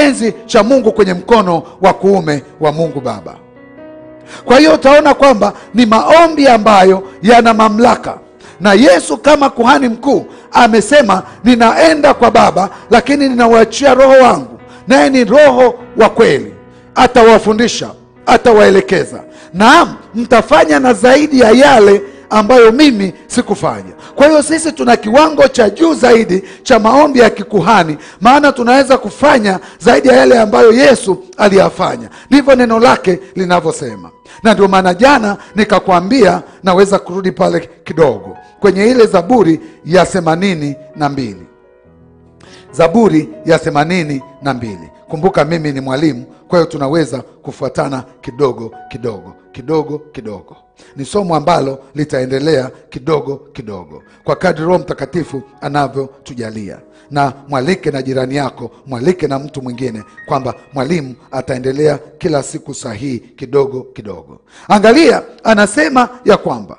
enzi cha Mungu kwenye mkono wa kuume wa Mungu Baba. Kwa hiyo utaona kwamba ni maombi ambayo yana mamlaka, na Yesu kama kuhani mkuu amesema, ninaenda kwa Baba, lakini ninawachia Roho wangu, naye ni Roho wa kweli, atawafundisha, atawaelekeza. Naam, mtafanya na zaidi ya yale ambayo mimi sikufanya. Kwa hiyo sisi tuna kiwango cha juu zaidi cha maombi ya kikuhani, maana tunaweza kufanya zaidi ya yale ambayo Yesu aliyafanya. Ndivyo neno lake linavyosema, na ndio maana jana nikakwambia, naweza kurudi pale kidogo kwenye ile Zaburi ya themanini na mbili Zaburi ya themanini na mbili. Kumbuka mimi ni mwalimu, kwa hiyo tunaweza kufuatana kidogo kidogo kidogo kidogo. Ni somo ambalo litaendelea kidogo kidogo kwa kadri Roho Mtakatifu anavyotujalia. Na mwalike na jirani yako, mwalike na mtu mwingine, kwamba mwalimu ataendelea kila siku sahihi kidogo kidogo. Angalia, anasema ya kwamba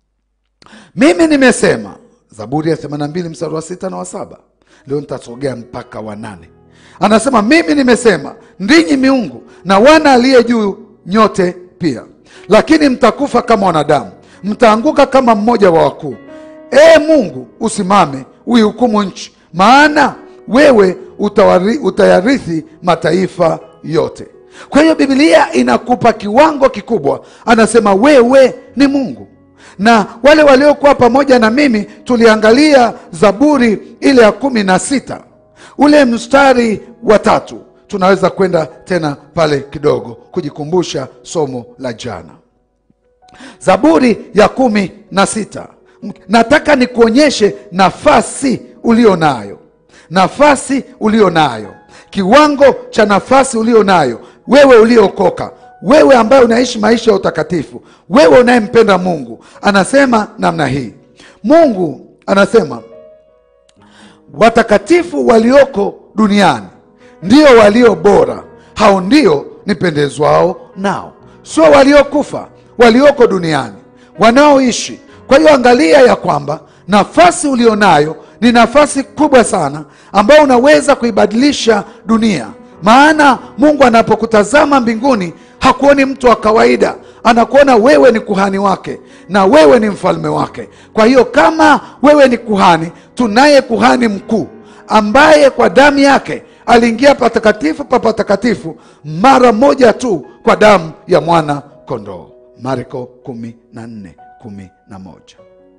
mimi nimesema, Zaburi ya 82 mstari wa sita na wa saba. Leo nitasogea mpaka wa nane. Anasema mimi nimesema, ndinyi miungu na wana aliye juu nyote pia, lakini mtakufa kama wanadamu, mtaanguka kama mmoja wa wakuu. Ee Mungu, usimame uihukumu nchi, maana wewe utawari, utayarithi mataifa yote. Kwa hiyo Biblia inakupa kiwango kikubwa, anasema wewe ni Mungu na wale waliokuwa pamoja na mimi tuliangalia Zaburi ile ya kumi na sita ule mstari wa tatu. Tunaweza kwenda tena pale kidogo kujikumbusha somo la jana. Zaburi ya kumi na sita, nataka nikuonyeshe nafasi ulio nayo, nafasi ulio nayo, kiwango cha nafasi ulio nayo wewe uliokoka wewe ambaye unaishi maisha ya utakatifu, wewe unayempenda Mungu. Anasema namna hii, Mungu anasema watakatifu walioko duniani ndio walio bora, hao ndio nipendezwao nao. Sio waliokufa, walioko duniani wanaoishi. Kwa hiyo angalia ya kwamba nafasi ulionayo ni nafasi kubwa sana, ambayo unaweza kuibadilisha dunia. Maana Mungu anapokutazama mbinguni hakuoni mtu wa kawaida, anakuona wewe ni kuhani wake na wewe ni mfalme wake. Kwa hiyo kama wewe ni kuhani, tunaye kuhani mkuu ambaye kwa damu yake aliingia patakatifu pa patakatifu mara moja tu kwa damu ya mwana kondoo. Marko kumi na nne kumi na moja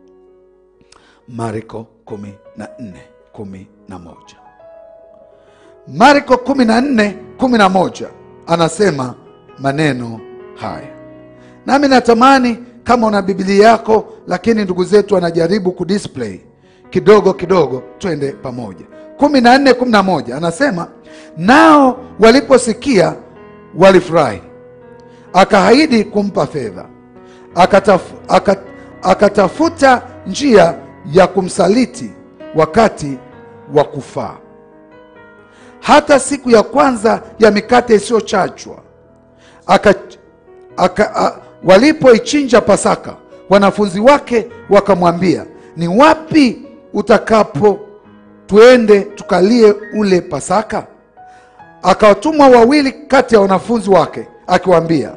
Marko kumi na nne kumi na moja Marko kumi na nne kumi na moja anasema maneno haya, nami natamani kama una Biblia yako, lakini ndugu zetu wanajaribu kudisplay kidogo kidogo, twende pamoja. kumi na nne kumi na moja anasema nao waliposikia walifurahi, akaahidi kumpa fedha, akataf, akat, akatafuta njia ya kumsaliti wakati wa kufaa. Hata siku ya kwanza ya mikate isiyochachwa aka, aka, a, walipoichinja Pasaka, wanafunzi wake wakamwambia, ni wapi utakapo tuende tukalie ule Pasaka? Akawatuma wawili kati ya wanafunzi wake akiwaambia,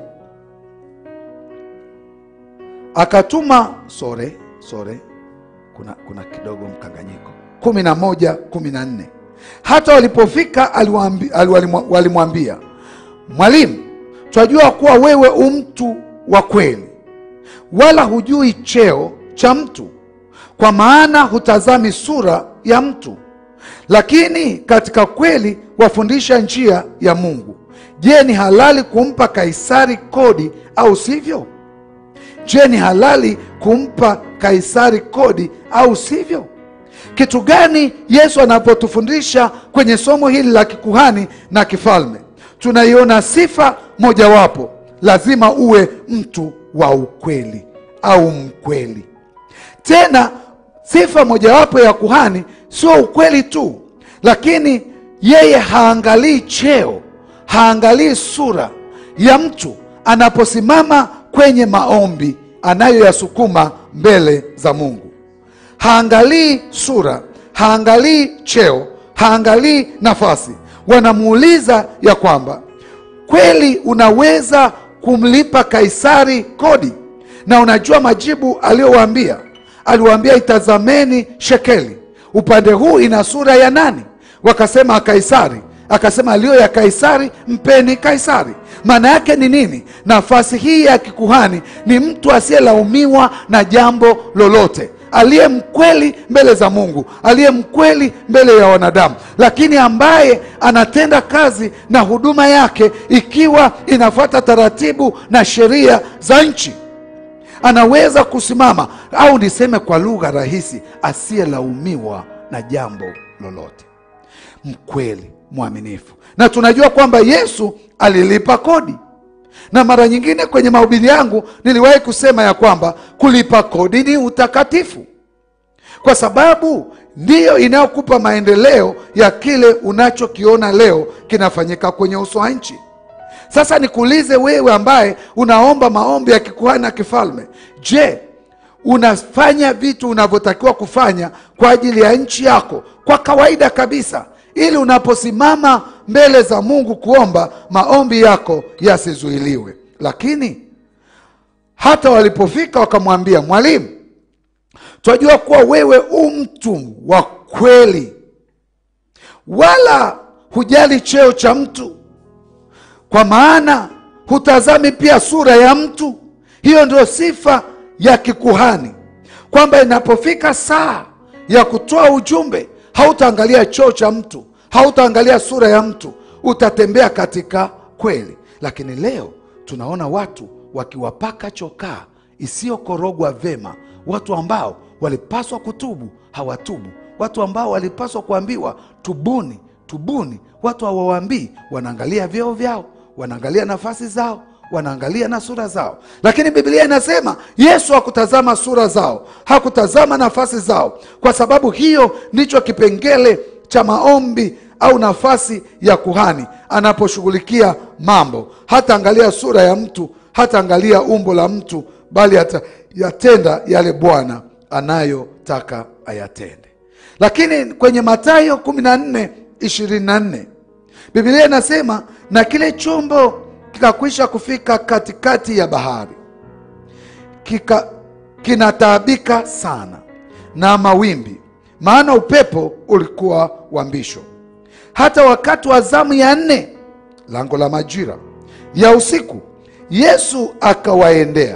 akatuma sore sore, kuna, kuna kidogo mkanganyiko. kumi na moja kumi na nne hata walipofika walimwambia, Mwalimu, twajua kuwa wewe u mtu wa kweli, wala hujui cheo cha mtu, kwa maana hutazami sura ya mtu, lakini katika kweli wafundisha njia ya Mungu. Je, ni halali kumpa Kaisari kodi au sivyo? Je, ni halali kumpa Kaisari kodi au sivyo? Kitu gani Yesu anapotufundisha kwenye somo hili la kikuhani na kifalme? Tunaiona sifa mojawapo, lazima uwe mtu wa ukweli au mkweli. Tena sifa mojawapo ya kuhani sio ukweli tu, lakini yeye haangalii cheo, haangalii sura ya mtu. Anaposimama kwenye maombi anayoyasukuma mbele za Mungu haangalii sura, haangalii cheo, haangalii nafasi. wanamuuliza ya kwamba kweli unaweza kumlipa Kaisari kodi? Na unajua majibu aliyowaambia, aliwaambia itazameni shekeli, upande huu ina sura ya nani? Wakasema Kaisari. Akasema aliyo ya Kaisari mpeni Kaisari. Maana yake ni nini? Nafasi hii ya kikuhani ni mtu asiyelaumiwa na jambo lolote, aliye mkweli mbele za Mungu, aliye mkweli mbele ya wanadamu, lakini ambaye anatenda kazi na huduma yake ikiwa inafuata taratibu na sheria za nchi anaweza kusimama au niseme kwa lugha rahisi, asiyelaumiwa na jambo lolote, mkweli, mwaminifu. Na tunajua kwamba Yesu alilipa kodi, na mara nyingine kwenye mahubiri yangu niliwahi kusema ya kwamba kulipa kodi ni utakatifu, kwa sababu ndiyo inayokupa maendeleo ya kile unachokiona leo kinafanyika kwenye uso wa nchi. Sasa nikuulize wewe ambaye unaomba maombi ya kikuhani na kifalme, je, unafanya vitu unavyotakiwa kufanya kwa ajili ya nchi yako kwa kawaida kabisa, ili unaposimama mbele za Mungu kuomba maombi yako yasizuiliwe? Lakini hata walipofika wakamwambia, Mwalimu, twajua kuwa wewe u mtu wa kweli, wala hujali cheo cha mtu kwa maana hutazami pia sura ya mtu. Hiyo ndio sifa ya kikuhani, kwamba inapofika saa ya kutoa ujumbe, hautaangalia cheo cha mtu, hautaangalia sura ya mtu, utatembea katika kweli. Lakini leo tunaona watu wakiwapaka chokaa isiyokorogwa vema, watu ambao walipaswa kutubu hawatubu, watu ambao walipaswa kuambiwa tubuni, tubuni, watu hawawaambii. Wanaangalia vyeo vyao wanaangalia nafasi zao, wanaangalia na sura zao. Lakini Biblia inasema Yesu hakutazama sura zao, hakutazama nafasi zao, kwa sababu hiyo ndicho kipengele cha maombi au nafasi ya kuhani anaposhughulikia mambo. Hata angalia sura ya mtu, hata angalia umbo la mtu, bali hata yatenda yale Bwana anayotaka ayatende. Lakini kwenye Mathayo 14 24 Biblia inasema na kile chombo kikakwisha kufika katikati ya bahari, kika kinataabika sana na mawimbi, maana upepo ulikuwa wa mbisho. Hata wakati wa zamu ya nne, lango la majira ya usiku, Yesu akawaendea,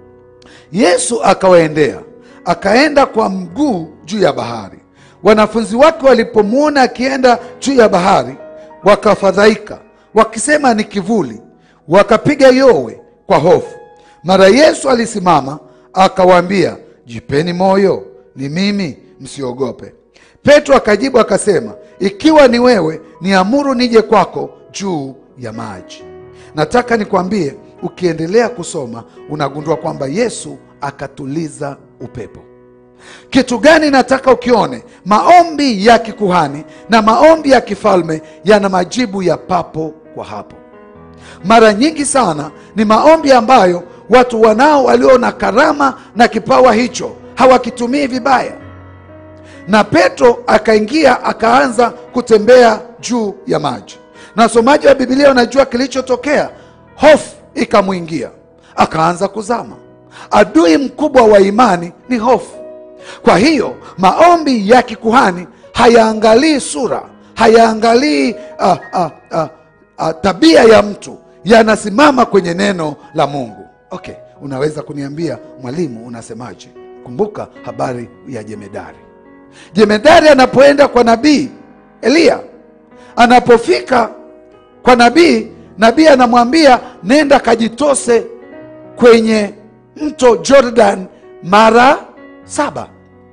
Yesu akawaendea, akaenda kwa mguu juu ya bahari. Wanafunzi wake walipomwona akienda juu ya bahari wakafadhaika wakisema ni kivuli, wakapiga yowe kwa hofu. Mara Yesu alisimama akawaambia, jipeni moyo, ni mimi, msiogope. Petro akajibu akasema, ikiwa ni wewe, niamuru nije kwako juu ya maji. Nataka nikwambie, ukiendelea kusoma unagundua kwamba Yesu akatuliza upepo. Kitu gani nataka ukione? Maombi ya kikuhani na maombi ya kifalme yana majibu ya papo kwa hapo. Mara nyingi sana ni maombi ambayo watu wanao walio na karama na kipawa hicho hawakitumii vibaya, na Petro akaingia akaanza kutembea juu ya maji, na wasomaji wa Biblia wanajua kilichotokea. Hofu ikamwingia akaanza kuzama. Adui mkubwa wa imani ni hofu. Kwa hiyo maombi ya kikuhani hayaangalii sura, hayaangalii uh, uh, uh, uh, tabia ya mtu, yanasimama kwenye neno la Mungu. Okay, unaweza kuniambia mwalimu, unasemaje? Kumbuka habari ya jemedari. Jemedari anapoenda kwa nabii Eliya, anapofika kwa nabii, nabii anamwambia nenda kajitose kwenye mto Jordan mara saba.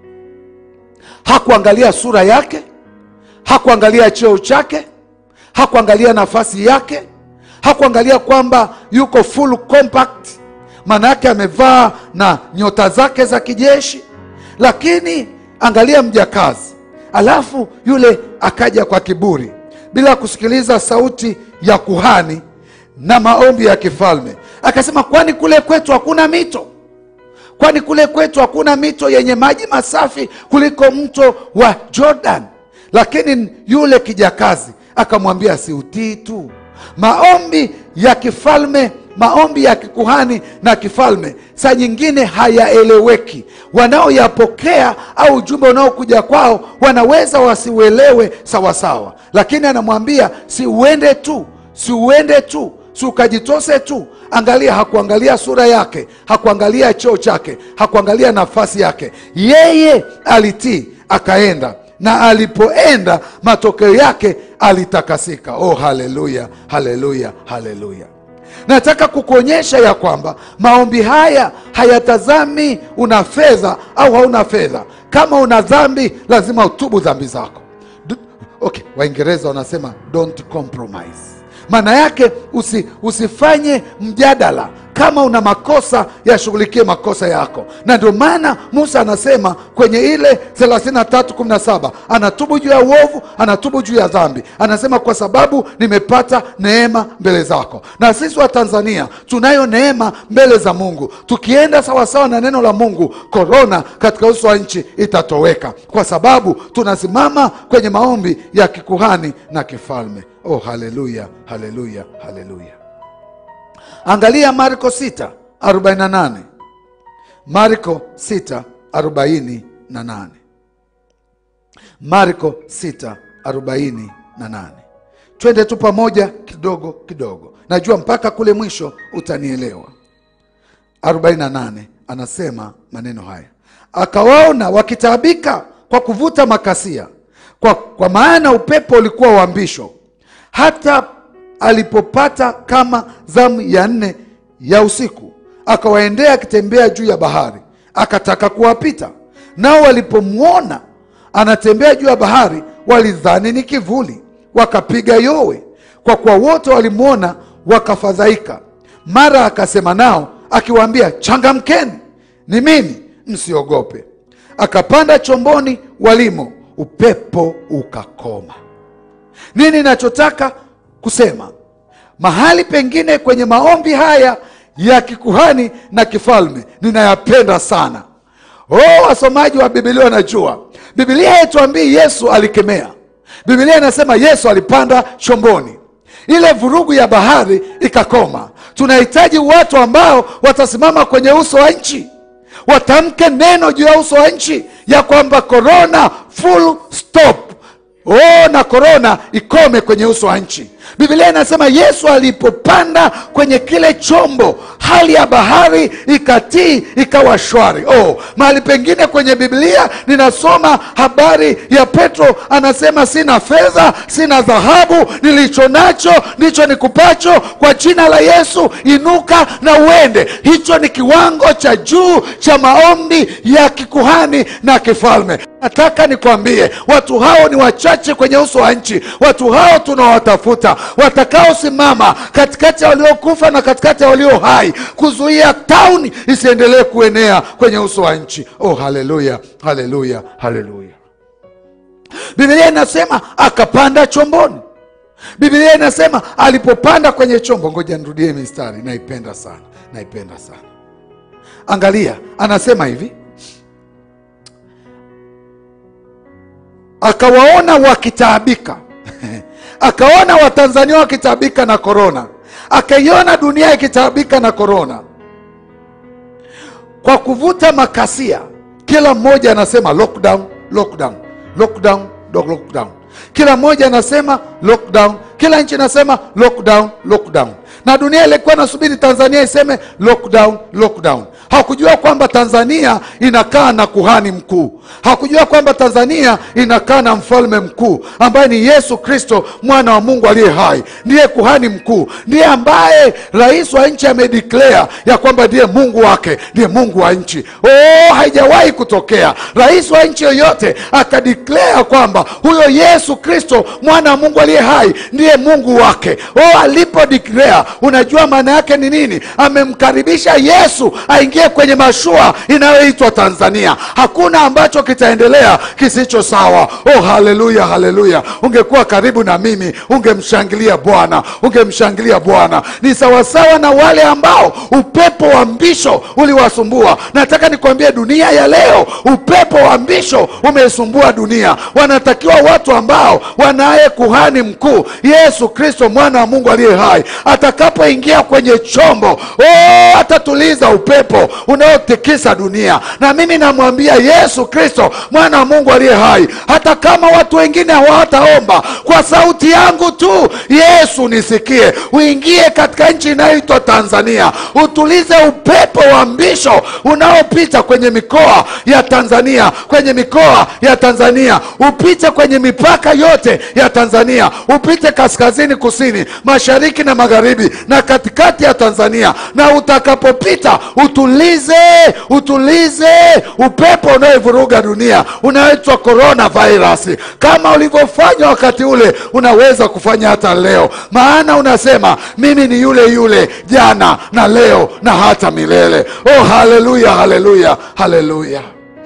Hakuangalia sura yake, hakuangalia cheo chake, hakuangalia nafasi yake, hakuangalia kwamba yuko full compact, maana yake amevaa na nyota zake za kijeshi. Lakini angalia mjakazi, alafu yule akaja kwa kiburi bila kusikiliza sauti ya kuhani na maombi ya kifalme, akasema, kwani kule kwetu hakuna mito? Kwani kule kwetu hakuna mito yenye maji masafi kuliko mto wa Jordan? Lakini yule kijakazi akamwambia siutii tu. Maombi ya kifalme, maombi ya kikuhani na kifalme saa nyingine hayaeleweki. Wanaoyapokea au ujumbe unaokuja kwao wanaweza wasiuelewe sawasawa, lakini anamwambia si uende tu, si uende tu, si ukajitose tu. Angalia, hakuangalia sura yake, hakuangalia cheo chake, hakuangalia nafasi yake. Yeye alitii akaenda, na alipoenda matokeo yake alitakasika. Oh, haleluya, haleluya, haleluya! Nataka kukuonyesha ya kwamba maombi haya hayatazami una fedha au hauna fedha. Kama una dhambi, lazima utubu dhambi zako. D okay, Waingereza wanasema don't compromise. Maana yake usi, usifanye mjadala. Kama una makosa yashughulikie makosa yako, na ndio maana Musa anasema kwenye ile 33:17 anatubu juu ya uovu, anatubu juu ya dhambi, anasema kwa sababu nimepata neema mbele zako. Na sisi wa Tanzania tunayo neema mbele za Mungu. Tukienda sawasawa na neno la Mungu, korona katika uso wa nchi itatoweka, kwa sababu tunasimama kwenye maombi ya kikuhani na kifalme. Oh, haleluya, haleluya, haleluya! Angalia Marko 6:48. Marko 6:48. Marko 6:48. Twende tu pamoja kidogo kidogo, najua mpaka kule mwisho utanielewa. 48 anasema maneno haya, akawaona wakitaabika kwa kuvuta makasia, kwa, kwa maana upepo ulikuwa wa mbisho hata alipopata kama zamu ya nne ya usiku, akawaendea akitembea juu ya bahari, akataka kuwapita. Nao walipomwona anatembea juu ya bahari, walidhani ni kivuli, wakapiga yowe, kwa kuwa wote walimwona, wakafadhaika. Mara akasema nao akiwaambia, changamkeni, ni mimi, msiogope. Akapanda chomboni walimo, upepo ukakoma. Nini nachotaka kusema mahali pengine kwenye maombi haya ya kikuhani na kifalme ninayapenda sana. Oh, wasomaji wa Biblia wanajua Biblia haituambii Yesu alikemea. Biblia inasema Yesu alipanda chomboni, ile vurugu ya bahari ikakoma. Tunahitaji watu ambao watasimama kwenye uso wa nchi, watamke neno juu ya uso wa nchi ya kwamba korona full stop. Oh, na korona ikome kwenye uso wa nchi. Biblia inasema Yesu alipopanda kwenye kile chombo, hali ya bahari ikatii, ikawa shwari. Oh, mahali pengine kwenye Biblia ninasoma habari ya Petro, anasema sina fedha, sina dhahabu, nilicho nacho ndicho nikupacho. Kwa jina la Yesu inuka na uende. Hicho ni kiwango cha juu cha maombi ya kikuhani na kifalme. Nataka nikwambie watu hao ni wachache kwenye uso wa nchi. Watu hao tunawatafuta, watakaosimama katikati ya waliokufa na katikati ya walio hai, kuzuia tauni isiendelee kuenea kwenye uso wa nchi. Oh, haleluya, haleluya, haleluya! Biblia inasema akapanda chomboni. Biblia inasema alipopanda kwenye chombo, ngoja nirudie mistari, naipenda sana, naipenda sana. Angalia, anasema hivi akawaona wakitaabika akaona Watanzania wakitaabika na korona, akaiona dunia ikitaabika na korona, kwa kuvuta makasia. Kila mmoja anasema lockdown, lockdown, lockdown, lockdown. Kila mmoja anasema lockdown, kila nchi inasema lockdown, lockdown, na dunia ilikuwa nasubiri Tanzania iseme lockdown, lockdown. Hakujua kwamba Tanzania inakaa na kuhani mkuu. Hakujua kwamba Tanzania inakaa na mfalme mkuu ambaye ni Yesu Kristo, mwana wa Mungu aliye hai. Ndiye kuhani mkuu, ndiye ambaye rais wa nchi amedeclare ya kwamba ndiye Mungu wake, ndiye Mungu wa nchi. Oh, haijawahi kutokea rais wa nchi yoyote akadeclare kwamba huyo Yesu Kristo, mwana wa Mungu aliye hai, ndiye Mungu wake. Oh, alipo declare, unajua maana yake ni nini? Amemkaribisha Yesu aingie waingie kwenye mashua inayoitwa Tanzania. Hakuna ambacho kitaendelea kisicho sawa. Oh, haleluya, haleluya! Ungekuwa karibu na mimi, ungemshangilia Bwana, ungemshangilia Bwana. Ni sawasawa na wale ambao upepo wa mbisho uliwasumbua. Nataka nikwambie, dunia ya leo, upepo wa mbisho umeisumbua dunia. Wanatakiwa watu ambao wanaye kuhani mkuu Yesu Kristo, mwana wa Mungu aliye hai, atakapoingia kwenye chombo oh, atatuliza upepo unaotikisa dunia. Na mimi namwambia Yesu Kristo, mwana wa Mungu aliye hai, hata kama watu wengine hawataomba, kwa sauti yangu tu, Yesu nisikie, uingie katika nchi inayoitwa Tanzania, utulize upepo wa mbisho unaopita kwenye mikoa ya Tanzania, kwenye mikoa ya Tanzania, upite kwenye mipaka yote ya Tanzania, upite kaskazini, kusini, mashariki na magharibi na katikati ya Tanzania, na utakapopita utulize, utulize upepo unaoivuruga dunia unaoitwa corona virus. Kama ulivyofanya wakati ule, unaweza kufanya hata leo, maana unasema mimi ni yule yule jana na leo na hata milele. Oh, haleluya, haleluya, haleluya,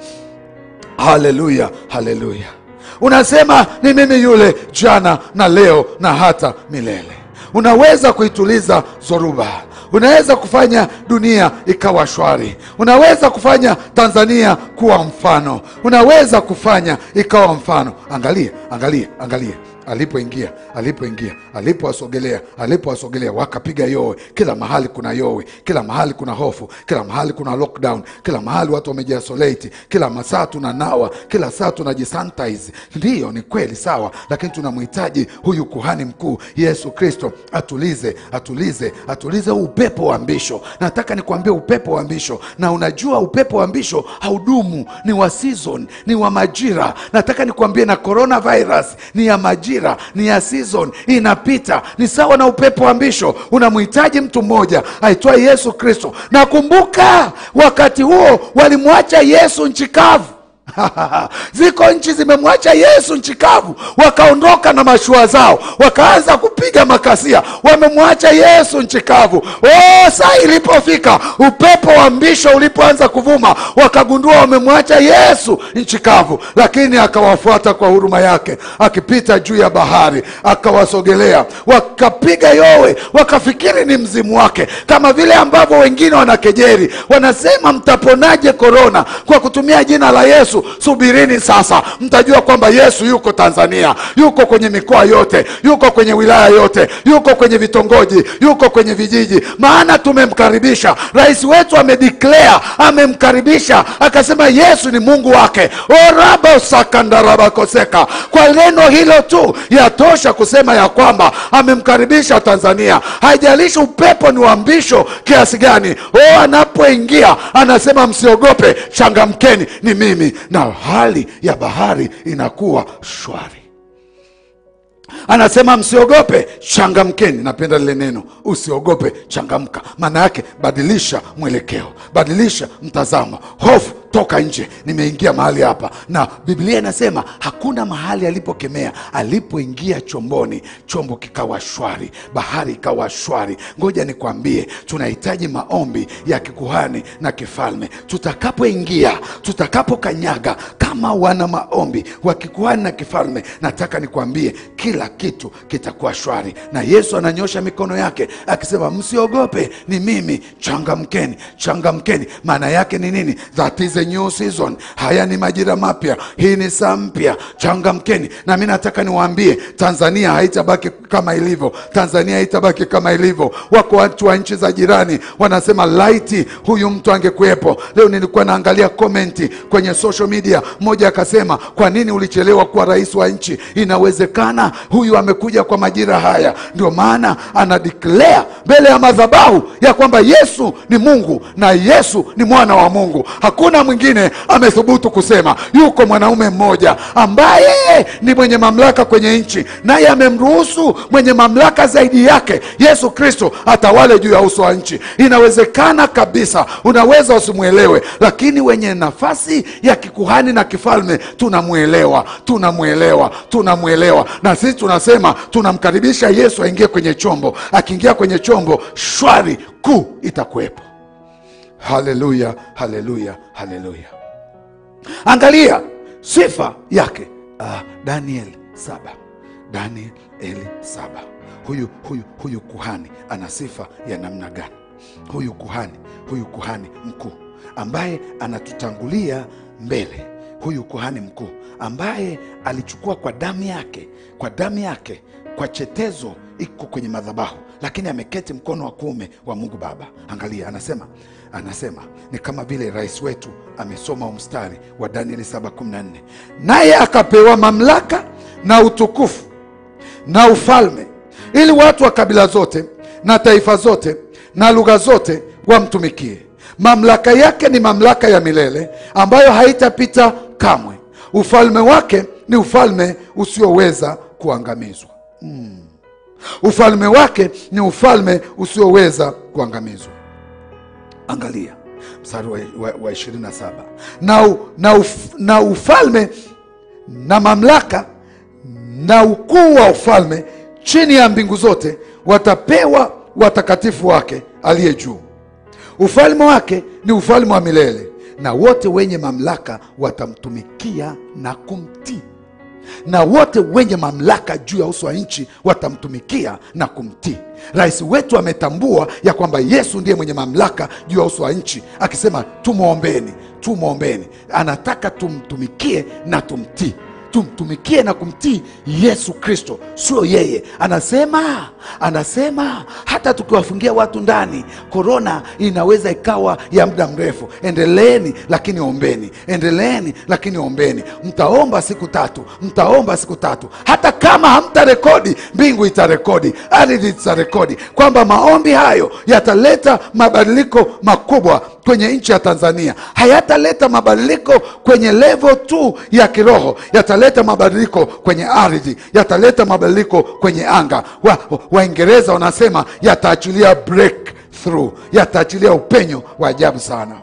haleluya, haleluya. Unasema ni mimi yule jana na leo na hata milele. Unaweza kuituliza zoruba, unaweza kufanya dunia ikawa shwari, unaweza kufanya Tanzania kuwa mfano, unaweza kufanya ikawa mfano. Angalia, angalia, angalia alipoingia alipoingia alipowasogelea alipowasogelea wakapiga yowe. Kila mahali kuna yowe, kila mahali kuna hofu, kila mahali kuna lockdown, kila mahali watu wamejiasolate, kila masaa tunanawa, kila saa tunajisanitize. Ndiyo, ni kweli, sawa, lakini tunamhitaji huyu kuhani mkuu Yesu Kristo atulize, atulize, atulize huu upepo wa mbisho. Nataka nikwambie upepo wa mbisho, na unajua upepo wa mbisho haudumu, ni wa season, ni wa majira. Nataka nikwambie na coronavirus ni ya majira ni ya season, inapita. Ni sawa na upepo wa mbisho, unamhitaji mtu mmoja aitwaye Yesu Kristo. Nakumbuka wakati huo walimwacha Yesu nchi kavu. Ziko nchi zimemwacha Yesu nchi kavu, wakaondoka na mashua zao, wakaanza kupiga makasia, wamemwacha Yesu nchi kavu. Oh, saa ilipofika upepo wa mbisho ulipoanza kuvuma, wakagundua wamemwacha Yesu nchi kavu, lakini akawafuata kwa huruma yake, akipita juu ya bahari, akawasogelea, wakapiga yowe, wakafikiri ni mzimu wake, kama vile ambavyo wengine wanakejeri, wanasema mtaponaje korona kwa kutumia jina la Yesu? Subirini sasa, mtajua kwamba Yesu yuko Tanzania, yuko kwenye mikoa yote, yuko kwenye wilaya yote, yuko kwenye vitongoji, yuko kwenye vijiji, maana tumemkaribisha. Rais wetu amedeclare, amemkaribisha, akasema Yesu ni Mungu wake. oraba sakandarabakoseka. Kwa neno hilo tu yatosha kusema ya kwamba amemkaribisha Tanzania. Haijalishi upepo ni wa mbisho kiasi gani, o, anapoingia anasema msiogope, changamkeni, ni mimi na hali ya bahari inakuwa shwari. Anasema msiogope, changamkeni. Napenda lile neno usiogope, changamka. Maana yake badilisha mwelekeo, badilisha mtazamo. Hofu toka nje, nimeingia mahali hapa. Na Biblia inasema hakuna mahali alipokemea, alipoingia chomboni, chombo kikawa shwari, bahari ikawa shwari. Ngoja nikwambie, tunahitaji maombi ya kikuhani na kifalme tutakapoingia, tutakapokanyaga kama wana maombi wa kikuhani na kifalme. Nataka nikwambie kila kitu kitakuwa shwari, na Yesu ananyosha mikono yake akisema, msiogope, ni mimi, changamkeni, changamkeni. Maana yake ni nini? That is a new season. Haya ni majira mapya, hii ni saa mpya, changamkeni. Na mi nataka niwaambie, Tanzania haitabaki kama ilivyo, Tanzania haitabaki kama ilivyo. Wako watu wa nchi za jirani wanasema laiti huyu mtu angekuwepo leo. Nilikuwa naangalia komenti kwenye social media, mmoja akasema, kwa nini ulichelewa kuwa rais wa nchi? Inawezekana huyu amekuja kwa majira haya, ndio maana ana declare mbele ya madhabahu ya kwamba Yesu ni Mungu na Yesu ni mwana wa Mungu. Hakuna mwingine amethubutu kusema. Yuko mwanaume mmoja ambaye ni mwenye mamlaka kwenye nchi, naye amemruhusu mwenye mamlaka zaidi yake Yesu Kristo atawale juu ya uso wa nchi. Inawezekana kabisa, unaweza usimwelewe, lakini wenye nafasi ya kikuhani na kifalme tunamwelewa, tunamwelewa, tunamwelewa. Na sisi tunasema tunamkaribisha Yesu aingie kwenye chombo. Akiingia kwenye chombo, shwari kuu itakuwepo. haleluya haleluya haleluya angalia sifa yake uh, daniel saba daniel eli saba huyu huyu huyu kuhani ana sifa ya namna gani huyu kuhani huyu kuhani mkuu ambaye anatutangulia mbele huyu kuhani mkuu ambaye alichukua kwa damu yake kwa damu yake kwa chetezo iko kwenye madhabahu lakini ameketi mkono wa kuume wa mungu baba angalia anasema anasema ni kama vile rais wetu amesoma mstari wa danieli 714 naye akapewa mamlaka na utukufu na ufalme ili watu wa kabila zote na taifa zote na lugha zote wamtumikie mamlaka yake ni mamlaka ya milele ambayo haitapita kamwe ufalme wake ni ufalme usioweza kuangamizwa mm. ufalme wake ni ufalme usioweza kuangamizwa angalia mstari wa, wa, wa 27 na, u- na, uf, na ufalme na mamlaka na ukuu wa ufalme chini ya mbingu zote watapewa watakatifu wake aliye juu ufalme wake ni ufalme wa milele na wote wenye mamlaka watamtumikia na kumtii na wote wenye mamlaka juu ya uso wa nchi watamtumikia na kumtii rais wetu ametambua ya kwamba yesu ndiye mwenye mamlaka juu ya uso wa nchi akisema tumwombeni tumwombeni anataka tumtumikie na tumtii tumtumikie na kumtii yesu kristo sio yeye anasema anasema hata tukiwafungia watu ndani korona inaweza ikawa ya muda mrefu endeleeni lakini ombeni endeleeni lakini ombeni mtaomba siku tatu mtaomba siku tatu hata kama hamtarekodi mbingu itarekodi ardhi itarekodi kwamba maombi hayo yataleta mabadiliko makubwa kwenye nchi ya tanzania hayataleta mabadiliko kwenye level tu ya kiroho yataleta mabadiliko kwenye ardhi yataleta mabadiliko kwenye anga Wa- waingereza wanasema yataachilia breakthrough yataachilia upenyo wa ajabu sana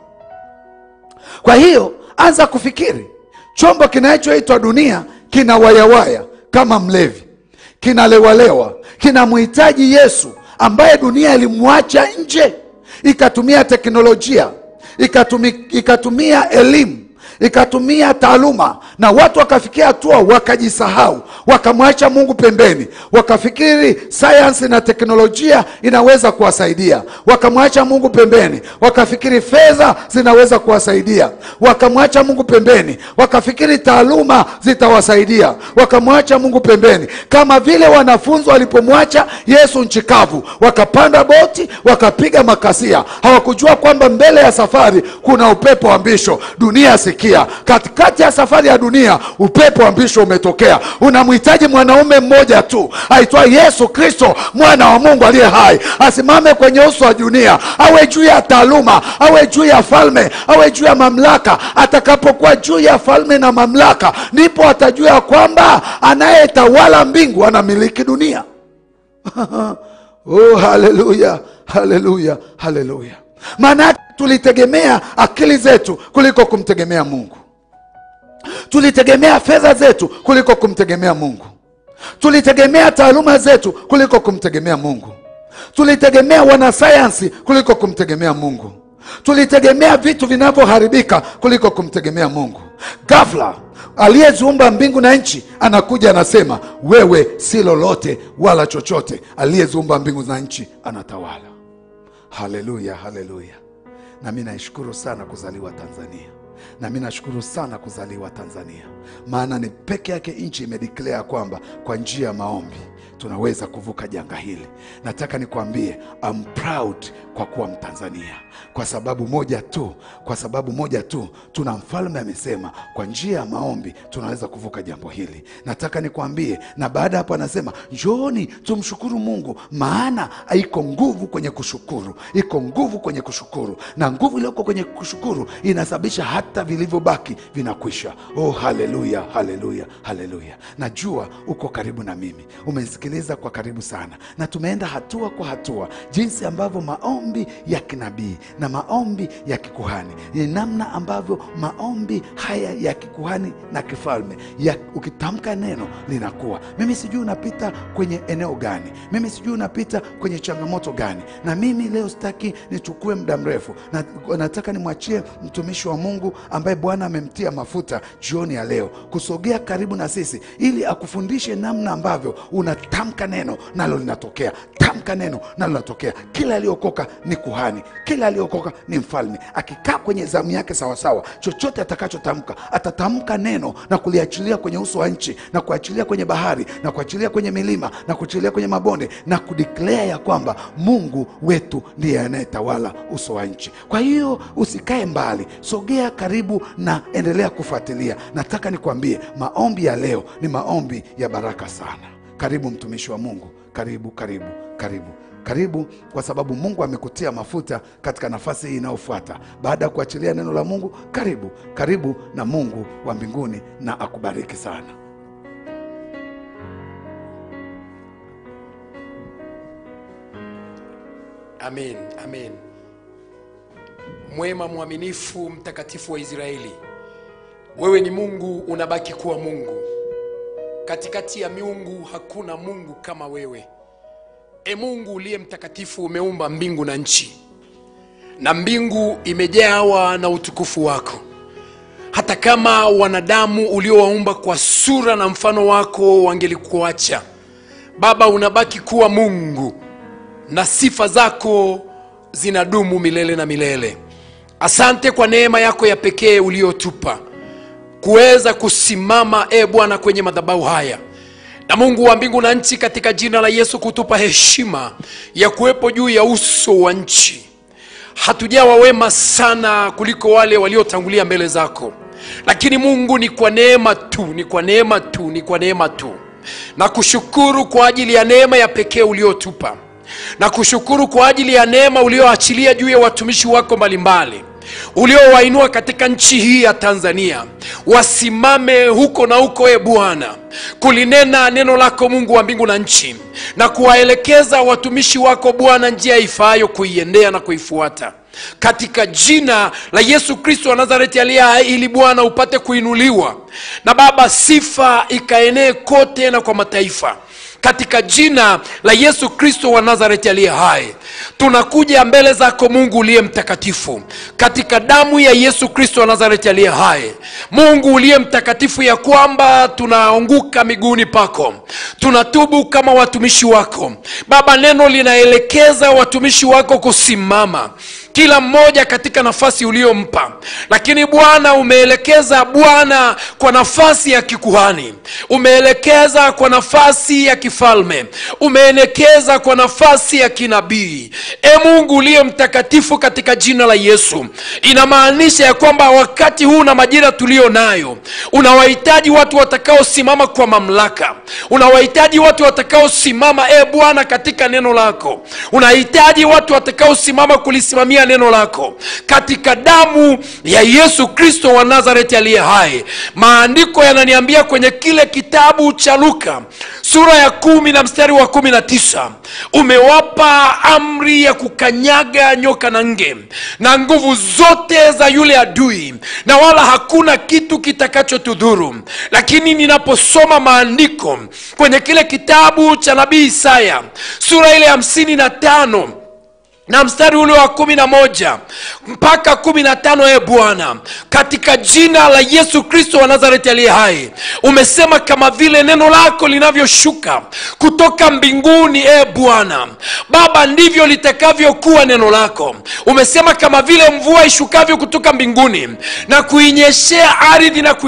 kwa hiyo anza kufikiri chombo kinachoitwa dunia kina wayawaya kama mlevi kinalewalewa kinamhitaji yesu ambaye dunia ilimwacha nje ikatumia teknolojia ikatumi, ikatumia elimu ikatumia taaluma na watu wakafikia hatua wakajisahau wakamwacha mungu pembeni wakafikiri sayansi na teknolojia inaweza kuwasaidia wakamwacha mungu pembeni wakafikiri fedha zinaweza kuwasaidia wakamwacha mungu pembeni wakafikiri taaluma zitawasaidia wakamwacha mungu pembeni kama vile wanafunzi walipomwacha yesu nchi kavu wakapanda boti wakapiga makasia hawakujua kwamba mbele ya safari kuna upepo wa mbisho dunia sikia katikati ya safari ya dunia upepo wa mbisho umetokea unamhitaji mwanaume mmoja tu aitwa yesu kristo mwana wa mungu aliye hai asimame kwenye uso wa dunia awe juu ya taaluma awe juu ya falme awe juu ya mamlaka atakapokuwa juu ya falme na mamlaka ndipo atajua ya kwamba anayetawala mbingu anamiliki dunia oh, haleluya haleluya haleluya maana yake tulitegemea akili zetu kuliko kumtegemea mungu tulitegemea fedha zetu kuliko kumtegemea mungu tulitegemea taaluma zetu kuliko kumtegemea mungu tulitegemea wanasayansi kuliko kumtegemea mungu tulitegemea vitu vinavyoharibika kuliko kumtegemea mungu gafla aliyeziumba mbingu na nchi anakuja anasema wewe si lolote wala chochote aliyeziumba mbingu na nchi anatawala haleluya haleluya na mi naishukuru sana kuzaliwa tanzania na mi nashukuru sana kuzaliwa tanzania maana ni peke yake nchi imedeclare kwamba kwa njia ya maombi tunaweza kuvuka janga hili nataka nikwambie I'm proud kwa kuwa mtanzania kwa sababu moja tu kwa sababu moja tu tuna mfalme amesema kwa njia ya maombi tunaweza kuvuka jambo hili nataka nikwambie na baada ya hapo anasema njooni tumshukuru mungu maana iko nguvu kwenye kushukuru iko nguvu kwenye kushukuru na nguvu iliyoko kwenye kushukuru inasababisha hata hata vilivyobaki vinakwisha oh haleluya haleluya haleluya najua uko karibu na mimi umenisikiliza kwa karibu sana na tumeenda hatua kwa hatua jinsi ambavyo maombi ya kinabii na maombi ya kikuhani ni namna ambavyo maombi haya ya kikuhani na kifalme ya ukitamka neno linakuwa mimi sijui unapita kwenye eneo gani mimi sijui unapita kwenye changamoto gani na mimi leo sitaki nichukue muda mrefu na, nataka nimwachie mtumishi wa mungu ambaye bwana amemtia mafuta jioni ya leo kusogea karibu na sisi ili akufundishe namna ambavyo unatamka neno nalo linatokea tamka neno nalo linatokea kila aliyokoka ni kuhani kila aliyokoka ni mfalme akikaa kwenye zamu yake sawasawa chochote atakachotamka atatamka neno na kuliachilia kwenye uso wa nchi na kuachilia kwenye bahari na kuachilia kwenye milima na kuachilia kwenye mabonde na kudiklea ya kwamba mungu wetu ndiye anayetawala uso wa nchi kwa hiyo usikae mbali sogea karibu na endelea kufuatilia nataka nikwambie maombi ya leo ni maombi ya baraka sana karibu mtumishi wa mungu karibu karibu karibu karibu kwa sababu mungu amekutia mafuta katika nafasi hii inayofuata baada ya kuachilia neno la mungu karibu karibu na mungu wa mbinguni na akubariki sana amen amen mwema mwaminifu mtakatifu wa israeli wewe ni mungu unabaki kuwa mungu katikati ya miungu hakuna mungu kama wewe e mungu uliye mtakatifu umeumba mbingu na nchi na mbingu imejawa na utukufu wako hata kama wanadamu uliowaumba kwa sura na mfano wako wangelikuacha baba unabaki kuwa mungu na sifa zako zinadumu milele na milele asante kwa neema yako ya pekee uliotupa kuweza kusimama e bwana kwenye madhabahu haya na mungu wa mbingu na nchi katika jina la yesu kutupa heshima ya kuwepo juu ya uso wa nchi hatujawa wema sana kuliko wale waliotangulia mbele zako lakini mungu ni kwa neema tu ni kwa neema tu ni kwa neema tu na kushukuru kwa ajili ya neema ya pekee uliotupa na kushukuru kwa ajili ya neema ulioachilia juu ya watumishi wako mbalimbali uliowainua katika nchi hii ya tanzania wasimame huko na huko e bwana kulinena neno lako mungu wa mbingu na nchi na kuwaelekeza watumishi wako bwana njia ifaayo kuiendea na kuifuata katika jina la yesu kristo wa nazareti aliye hai ili bwana upate kuinuliwa na baba sifa ikaenee kote na kwa mataifa katika jina la yesu kristo wa nazareti aliye hai tunakuja mbele zako mungu uliye mtakatifu katika damu ya yesu kristo wa nazareti aliye hai mungu uliye mtakatifu ya kwamba tunaanguka miguuni pako tunatubu kama watumishi wako baba neno linaelekeza watumishi wako kusimama kila mmoja katika nafasi uliyompa lakini bwana umeelekeza bwana kwa nafasi ya kikuhani umeelekeza kwa nafasi ya kifalme umeelekeza kwa nafasi ya kinabii e mungu uliye mtakatifu katika jina la yesu inamaanisha ya kwamba wakati huu na majira tuliyo nayo unawahitaji watu watakaosimama kwa mamlaka unawahitaji watu watakaosimama e bwana katika neno lako unahitaji watu watakaosimama kulisimamia neno lako katika damu ya yesu kristo wa nazareti aliye hai maandiko yananiambia kwenye kile kitabu cha luka sura ya kumi na mstari wa kumi na tisa umewapa amri ya kukanyaga nyoka na nge na nguvu zote za yule adui na wala hakuna kitu kitakachotudhuru lakini ninaposoma maandiko kwenye kile kitabu cha nabii isaya sura ile hamsini na tano na mstari ule wa kumi na moja mpaka kumi na tano e bwana katika jina la yesu kristo wa nazareti aliye hai umesema kama vile neno lako linavyoshuka kutoka mbinguni e bwana baba ndivyo litakavyokuwa neno lako umesema kama vile mvua ishukavyo kutoka mbinguni na kuinyeshea ardhi na kui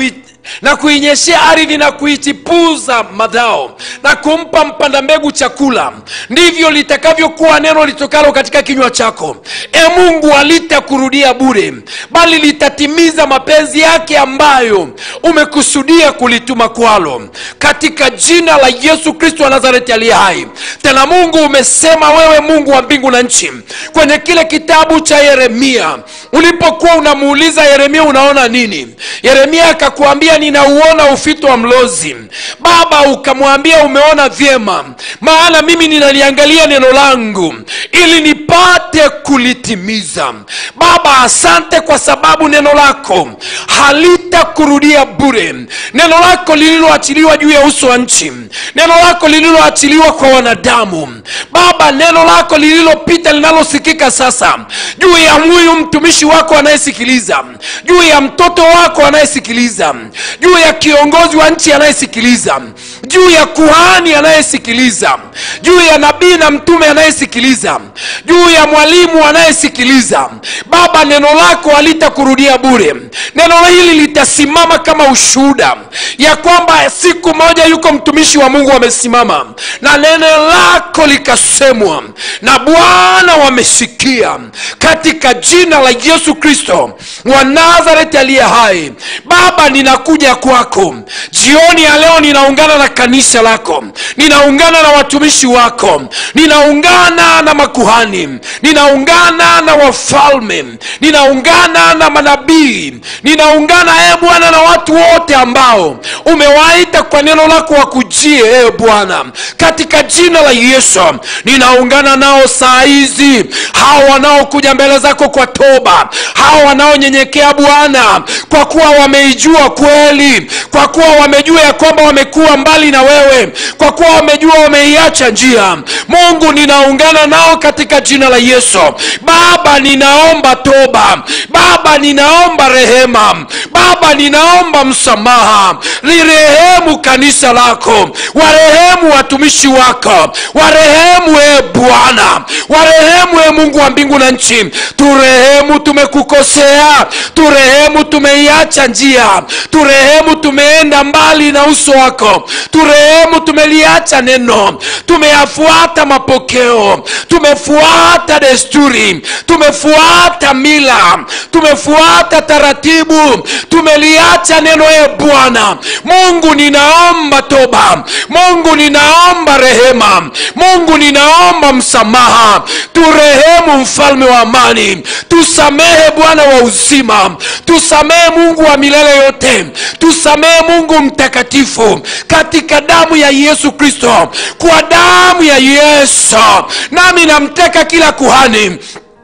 na kuinyeshea ardhi na kuichipuza madhao na kumpa mpanda mbegu chakula ndivyo litakavyokuwa neno litokalo katika kinywa chako e mungu alitakurudia bure bali litatimiza mapenzi yake ambayo umekusudia kulituma kwalo katika jina la yesu kristo wa nazareti aliye hai tena mungu umesema wewe mungu wa mbingu na nchi kwenye kile kitabu cha yeremia ulipokuwa unamuuliza yeremia unaona nini yeremia akakuambia ninauona ufito wa mlozi baba ukamwambia umeona vyema maana mimi ninaliangalia neno langu ili nipate kulitimiza baba asante kwa sababu neno lako halitakurudia bure neno lako lililoachiliwa juu ya uso wa nchi neno lako lililoachiliwa kwa wanadamu baba neno lako lililopita linalosikika sasa juu ya huyu mtumishi wako anayesikiliza juu ya mtoto wako anayesikiliza juu ya kiongozi wa nchi anayesikiliza juu ya kuhani anayesikiliza juu ya nabii na mtume anayesikiliza juu ya mwalimu anayesikiliza baba neno lako halitakurudia bure neno hili litasimama kama ushuhuda ya kwamba siku moja yuko mtumishi wa mungu amesimama na neno lako likasemwa na bwana wamesikia katika jina la yesu kristo wa nazareti aliye hai baba ninakuja kwako jioni ya leo ninaungana na kanisa lako ninaungana na watumishi wako ninaungana na makuhani ninaungana na wafalme ninaungana na manabii ninaungana e bwana na watu wote ambao umewaita kwa neno lako wakujie e bwana katika jina la yesu ninaungana nao saa hizi hawa wanaokuja mbele zako kwa toba hawa wanaonyenyekea bwana kwa kuwa wameijua kweli kwa kuwa wamejua ya kwamba wamekuwa mbali na wewe kwa kuwa wamejua wameiacha njia mungu ninaungana nao katika jina la yesu baba ninaomba toba baba ninaomba rehema baba ninaomba msamaha lirehemu kanisa lako warehemu watumishi wako warehemu e bwana warehemu e mungu wa mbingu na nchi turehemu tumekukosea turehemu tumeiacha njia turehemu tumeenda mbali na uso wako turehemu tumeliacha neno tumeyafuata mapokeo tumefuata desturi tumefuata mila tumefuata taratibu tumeliacha neno e bwana mungu ninaomba toba mungu ninaomba rehema mungu ninaomba msamaha turehemu mfalme wa amani tusamehe bwana wa uzima tusamehe mungu wa milele yote tusamehe mungu mtakatifu katika damu ya yesu kristo kwa damu ya yesu nami namteka kila kuhani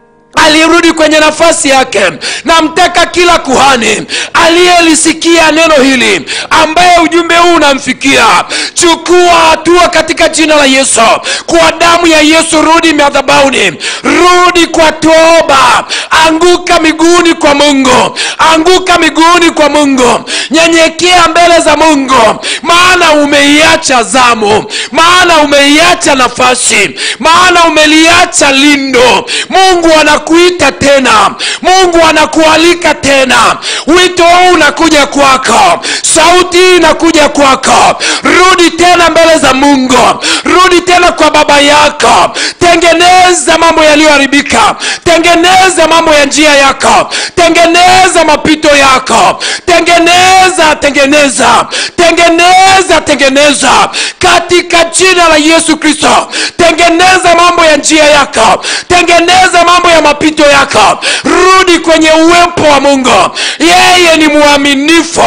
alirudi kwenye nafasi yake namtaka kila kuhani aliyelisikia neno hili ambaye ujumbe huu unamfikia chukua hatua katika jina la yesu kwa damu ya yesu rudi madhabauni rudi kwa toba anguka miguuni kwa mungu anguka miguuni kwa mungu nyenyekea mbele za mungu maana umeiacha zamu maana umeiacha nafasi maana umeliacha lindo mungu anakuita tena mungu anakualika tena wito huu unakuja kwako sauti hii inakuja kwako rudi tena mbele za mungu rudi tena kwa baba yako tengeneza mambo yaliyoharibika tengeneza mambo ya njia yako tengeneza mapito yako tengeneza tengeneza tengeneza tengeneza katika jina la yesu kristo tengeneza mambo ya njia yako tengeneza mambo ya mapito yako rudi kwenye uwepo wa mungu yeye ni mwaminifu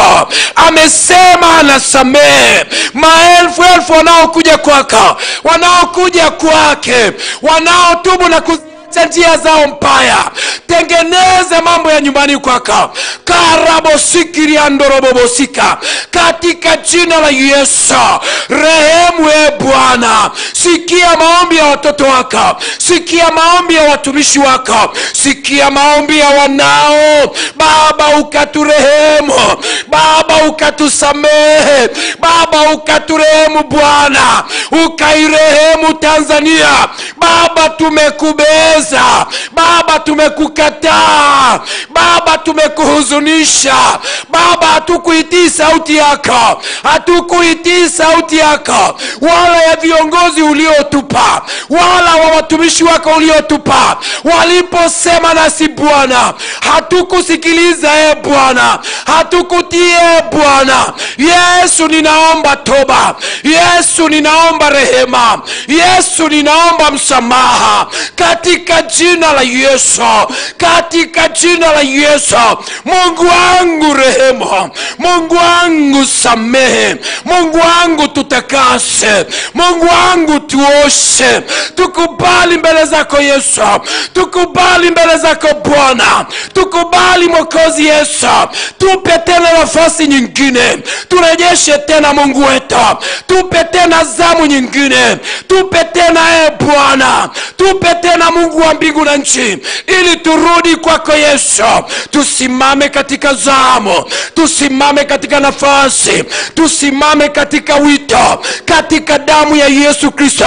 amesema anasamehe maelfu elfu wanaokuja kwako wanaokuja kwake wanaotubu na kuziacha njia zao mbaya tengeneze mambo ya nyumbani kwako karabosikiriandorobobosika katika jina la yesu rehemu e bwana sikia maombi ya watoto wako sikia maombi ya watumishi wako sikia maombi ya wanao baba ukaturehemu baba ukatusamehe baba ukaturehemu bwana ukairehemu tanzania baba tumekubeza baba tumekukataa baba tumekuhuzunisha baba hatukuitii sauti yako hatukuitii sauti yako wala ya viongozi uliotupa wala wa watumishi wako uliotupa waliposema nasi bwana hatukusikiliza e bwana hatukutii e bwana yesu ninaomba toba yesu ninaomba rehema yesu ninaomba msamaha katika jina la yesu katika jina la yesu mungu wangu rehema mungu wangu samehe mungu wangu tutakase mungu wangu tuoshe tukubali mbele zako yesu tukubali mbele zako bwana tukubali mwokozi yesu tupe tena nafasi nyingine turejeshe tena mungu wetu tupe tena zamu nyingine tupe tena e bwana tupe tena mungu wa mbingu na nchi ili turudi kwako yesu tusimame katika zamu tusimame katika nafasi tusimame katika wito katika damu ya yesu kristo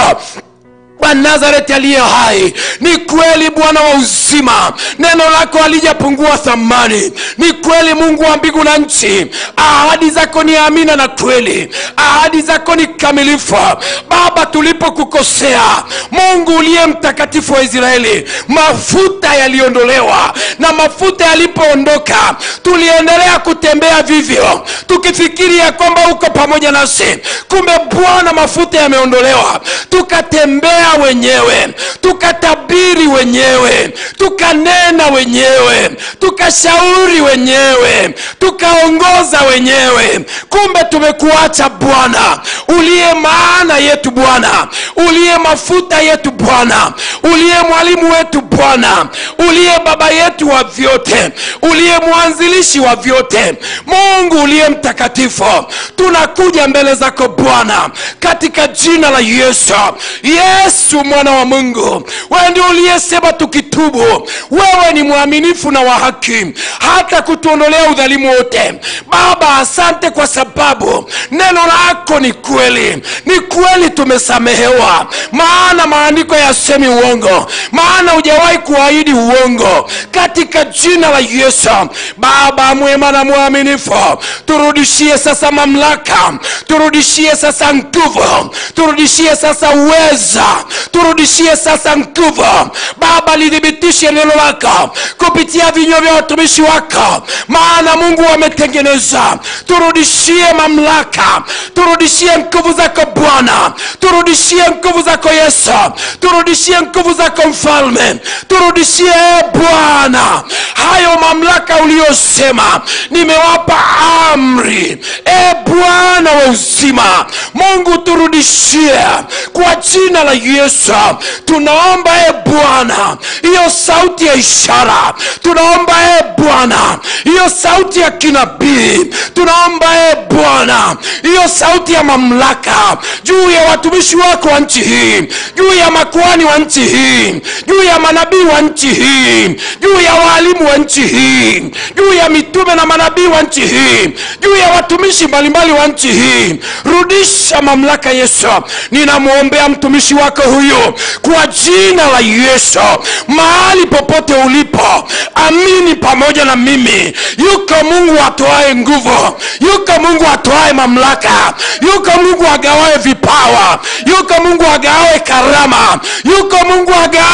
wa nazareti aliye hai ni kweli bwana wa uzima neno lako halijapungua thamani ni kweli mungu wa mbingu na nchi ahadi zako ni amina na kweli ahadi zako ni kamilifu baba tulipokukosea mungu uliye mtakatifu wa israeli mafuta yaliondolewa na mafuta yalipoondoka tuliendelea kutembea vivyo tukifikiri ya kwamba uko pamoja nasi kumbe bwana mafuta yameondolewa tukatembea wenyewe tukatabiri wenyewe tukanena wenyewe tukashauri wenyewe tukaongoza wenyewe kumbe tumekuacha bwana uliye maana yetu bwana uliye mafuta yetu bwana uliye mwalimu wetu bwana uliye baba yetu wa vyote uliye mwanzilishi wa vyote mungu uliye mtakatifu tunakuja mbele zako bwana katika jina la yesu yesu mwana wa mungu wewe ndio uliyesema tukitubu wewe ni mwaminifu na wa haki hata kutuondolea udhalimu wote baba asante kwa sababu neno lako ni kweli ni kweli tumesamehewa maana maandiko yasemi uongo maana hujawahi kuahidi uongo katika jina la yesu baba mwema na mwaminifu turudishie sasa mamlaka turudishie sasa nguvu turudishie sasa uweza turudishie sasa nguvu baba lithibitishe neno lako kupitia vinywa vya watumishi wako maana mungu wametengeneza turudishie mamlaka turudishie nguvu zako bwana turudishie nguvu zako yesu turudishie nguvu zako mfalme turudishie e bwana hayo mamlaka uliyosema nimewapa amri e bwana wa uzima mungu turudishie kwa jina la yesu tunaomba e bwana hiyo sauti ya ishara tunaomba e bwana hiyo sauti ya kinabii tunaomba e bwana hiyo sauti ya mamlaka juu ya watumishi wako wa nchi hii juu ya makuani wa nchi hii juu ya manabii wa nchi hii juu ya waalimu wa nchi hii juu ya mitume na manabii wa nchi hii juu ya watumishi mbalimbali wa nchi hii rudisha mamlaka yesu ninamwombea mtumishi wako huyu kwa jina la yesu mahali popote ulipo amini pamoja na mimi yuko mungu atoae nguvu yuko mungu atoae mamlaka yuko mungu agawae vipawa yuko mungu agawae karama yuko mungu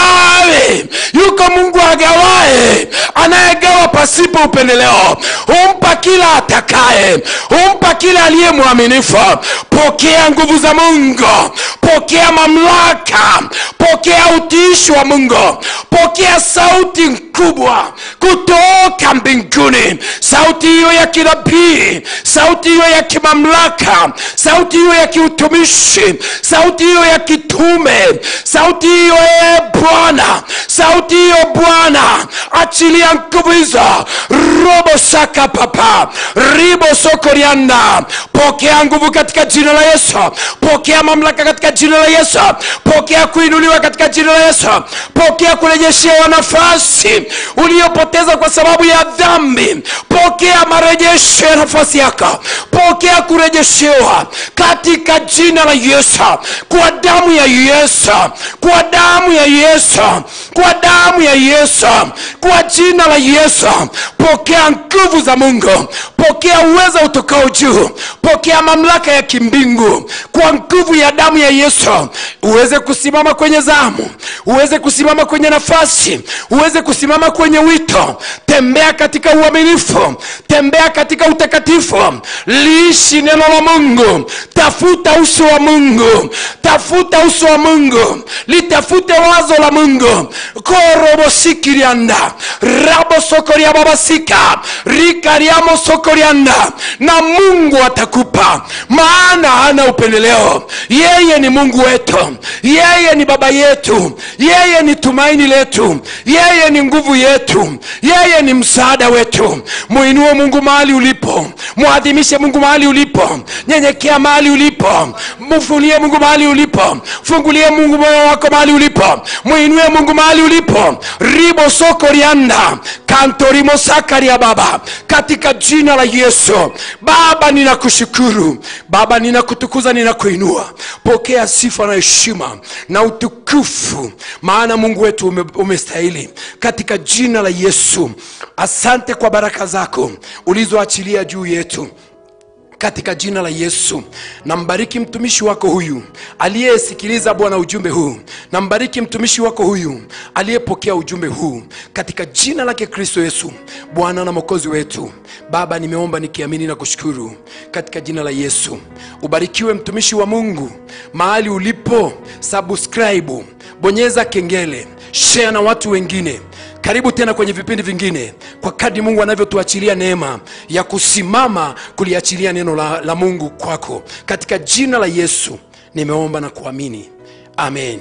agawae yuko mungu agawae anayegawa pasipo upendeleo humpa kila atakaye humpa kila aliye mwaminifu pokea nguvu za mungu pokea mamlaka pokea utiishi wa mungu pokea sauti kubwa kutoka mbinguni sauti hiyo ya kinabii sauti hiyo ya kimamlaka sauti hiyo ya kiutumishi sauti hiyo ya kitume sauti hiyo e bwana sauti hiyo bwana achilia nguvu hizo robo saka papa ribo sokorianda pokea nguvu katika jina la yesu pokea mamlaka katika jina la yesu pokea kuinuliwa katika jina la yesu pokea kurejeshewa nafasi uliyopoteza kwa sababu ya dhambi pokea marejesho ya nafasi yako pokea kurejeshewa katika jina la yesu kwa damu ya yesu kwa damu ya yesu kwa damu ya yesu kwa jina la yesu pokea nguvu za mungu pokea uwezo utokao juu pokea mamlaka ya kimbingu kwa nguvu ya damu ya yesu uweze kusimama kwenye zamu uweze kusimama kwenye nafasi uweze kusimama kwenye wito tembea katika uaminifu tembea katika utakatifu liishi neno la mungu tafuta uso wa mungu tafuta uso wa mungu litafute wazo la mungu korobosikirianda rabosokoria babasika rikariamo sokorianda na mungu atakupa maana hana upendeleo yeye ni mungu wetu yeye ni baba yetu yeye ni tumaini letu yeye ni nguvu yetu yeye ni msaada wetu muinue mungu mahali ulipo mwadhimishe mungu mahali ulipo nyenyekea mahali ulipo mfunie mungu mahali ulipo fungulie mungu moyo wako mahali ulipo muinue mungu mahali ulipo ribo soko rianda kantorimo sakaria baba katika jina la yesu baba ninakushukuru baba ninakutukuza ninakuinua pokea sifa na heshima na utukufu maana mungu wetu ume, umestahili katika jina la yesu asante kwa baraka zako ulizoachilia juu yetu katika jina la yesu nambariki mtumishi wako huyu aliyesikiliza bwana ujumbe huu nambariki mtumishi wako huyu aliyepokea ujumbe huu katika jina lake kristo yesu bwana na mwokozi wetu baba nimeomba nikiamini na kushukuru katika jina la yesu ubarikiwe mtumishi wa mungu mahali ulipo subscribe bonyeza kengele share na watu wengine karibu tena kwenye vipindi vingine kwa kadri mungu anavyotuachilia neema ya kusimama kuliachilia neno la, la mungu kwako katika jina la yesu nimeomba na kuamini amen